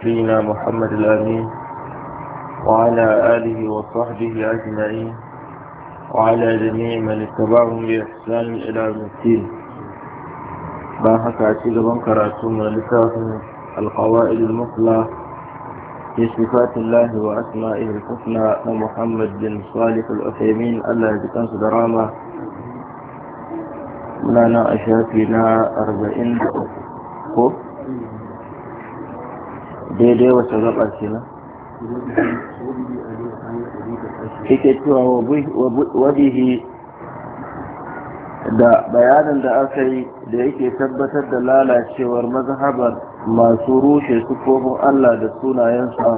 نبينا محمد الأمين وعلى آله وصحبه أجمعين وعلى جميع من اتبعهم بإحسان إلى يوم الدين باحث عتيق بنكراتهم لكافر القوائد المثلى في صفات الله وأسمائه الحسنى ومحمد بن صالح الأثيمين الله يجزاه دراما مولانا أشافينا أربعين ko daidai wata gaba ce na yake cewa wabihi da bayanin da aka yi da yake tabbatar da lalacewar mazhabar masu rushe sufofin Allah da sunayensa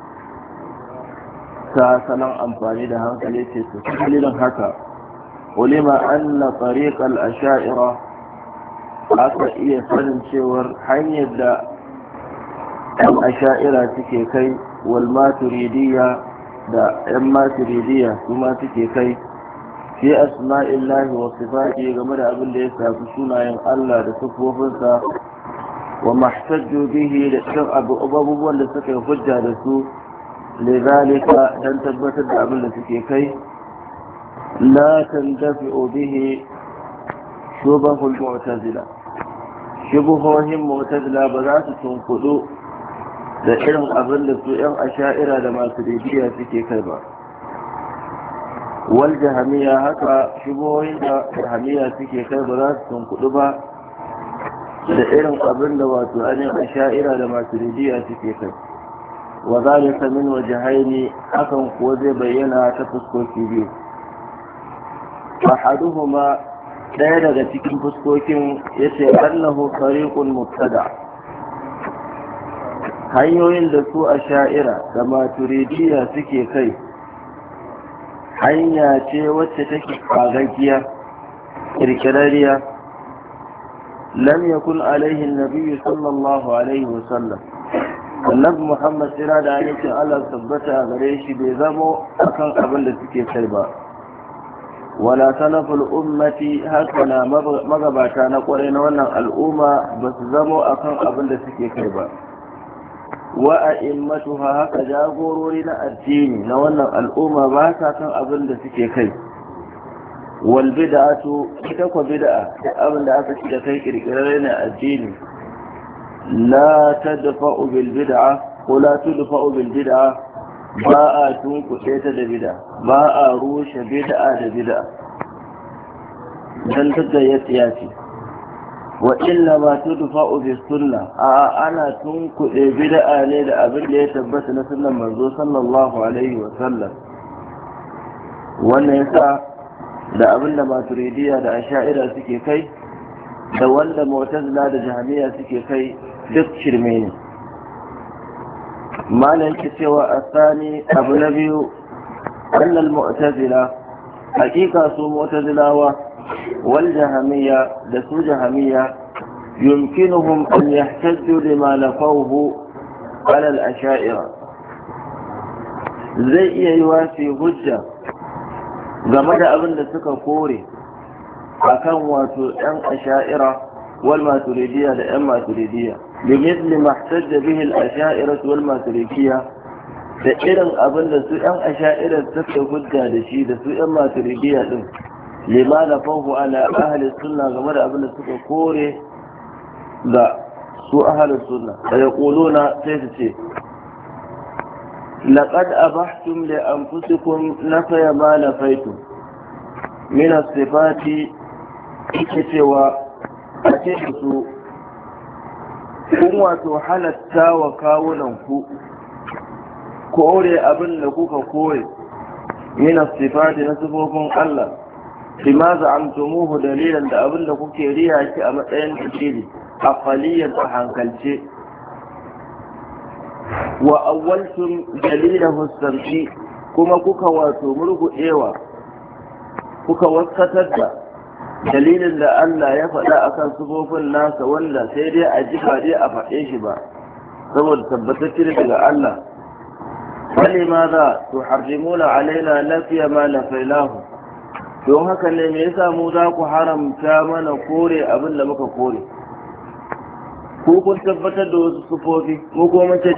ta salon amfani da hankali ce su dalilin haka ulima anna tariqal asha'ira aka iya sanin cewar hanyar da yan asha'ira suke kai wal maturidiyya da yan maturidiyya su ma suke kai fi asma'illahi wa sifati game da abin da ya shafi sunayen Allah da sufofinsa wa mahtajju bihi da cikin abubuwan da suka yi hujja da su lidhalika dan tabbatar da abin da suke kai la tandafi'u bihi shubahul mu'tazila shubuhohin mu'tazila ba za su tunkudu da irin abin da su yan asha'ira da masu ribiya suke kai ba wal jahamiya haka shubuhohin da jahamiya suke kai ba za su tunkudu ba da irin abin da wato ainihin asha'ira da masu ribiya suke kai wa zalika min wajhaini hakan kuwa zai bayyana ta fuskoki biyu ahaduhuma ɗaya daga cikin fuskokin ya ce annahu tariqun mubtada hanyoyin da su a sha'ira da maturidiya suke kai hanya ce wacce take kagaggiya kirkirariya lam yakun alaihi nabiyyu sallallahu alaihi wasallam annabi muhammad sira da alaikin allah tabbata a gare shi bai zamo akan abin da suke kai ba wala salaful ummati haka na magabata na kwarai na wannan al'umma ba su zamo akan abin da suke kai ba wa a immatuha haka jagorori na addini na wannan al'umma ba sa kan abin da suke kai wal bid'atu ita ko bid'a abin da aka ci da kai kirkirar na addini la tadfa'u bil bid'a ko la tudfa'u bil bid'a ba a tunkuɗe ta da bida ba a rushe bid'a da bida don da ya tsiyaci wa illa ma tudfa'u bi sunna a ana tunkuɗe bid'a ne da abin da ya tabbata na sunnan manzo sallallahu alaihi wa sallam wannan yasa da abin da maturidiya da asha'ira suke kai da wanda mu'tazila da jahmiya suke kai duk shirme ne malam ke cewa a sani abu na biyu annal mu'tazila hakika su mu'tazilawa wal jahamiyya da su jahamiyya yumkinuhum an yahtajju lima lafawhu ala al asha'ira zai iya yi wasi hujja game da abin da suka kore akan wato yan asha'ira wal maturidiyya da yan maturidiyya بمثل ما احتج به الأشائرة والماتريكية da irin abin da su ‘yan asha'irar suka hujja da shi da su ‘yan maturidiya ɗin lima na fahu ala ahalin sunna game da abin da suka kore ga su ahalin sunna da ya na sai su ce laƙad abahtum li anfusikum nafaya ma nafaitum min as-sifati ake cewa a ce su kun wato halatta wa kawunan ku kore abin da kuka kore mina sifati na sifofin Allah bima za'amtumuhu dalilan da abin da kuke riya shi a matsayin dalili aqaliyan a hankalce wa awwaltum dalilahu sam'i kuma kuka wato murgudewa kuka waskatar da dalilin da Allah ya faɗa akan sufofin nasa wanda sai dai a ji ba dai a faɗe shi ba saboda tabbatacce daga Allah wani ma za su harjimuna alaina nafiya ma nafailahu don haka ne me yasa mu za ku haramta mana kore abin da muka kore ko kun tabbatar da wasu sufofi mu kuma mun ce